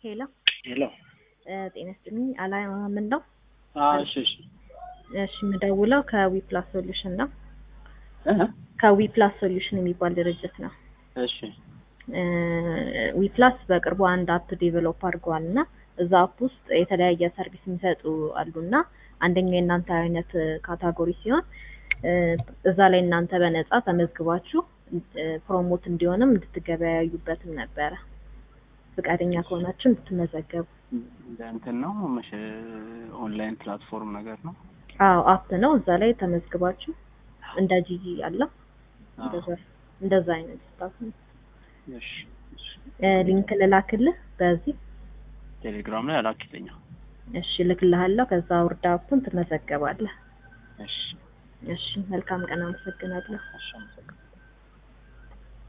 ሄሎ ሄሎ ጤና ይስጥልኝ። አላማ ምን ነው? አዎ፣ እሺ፣ እሺ። እሺ የምደውለው ከዊፕላስ ሶሉሽን ነው። እህ፣ ከዊፕላስ ሶሉሽን የሚባል ድርጅት ነው። እሺ፣ ዊፕላስ በቅርቡ አንድ አፕ ዴቨሎፕ አድርገዋል እና እዛ አፕ ውስጥ የተለያየ ሰርቪስ የሚሰጡ አሉ እና አንደኛው የእናንተ አይነት ካታጎሪ ሲሆን እዛ ላይ እናንተ በነፃ ተመዝግባችሁ ፕሮሞት እንዲሆንም እንድትገበያዩበትም ነበረ ፈቃደኛ ከሆናችሁ እንድትመዘገቡ። እንደ እንትን ነው መሸ ኦንላይን ፕላትፎርም ነገር ነው። አዎ አፕ ነው። እዛ ላይ ተመዝግባችሁ እንደ ጂጂ ያለው እንደዛ እንደዛ አይነት ስታፍ ነው። እሺ፣ እሺ። ሊንክ ልላክልህ በዚህ ቴሌግራም ላይ አላክልኛ። እሺ ልክልሃለሁ። ከዛ ውርዳ አፑን ትመዘገባለህ። እሺ፣ እሺ መልካም ቀን። አመሰግናለሁ። እሺ፣ አመሰግናለሁ።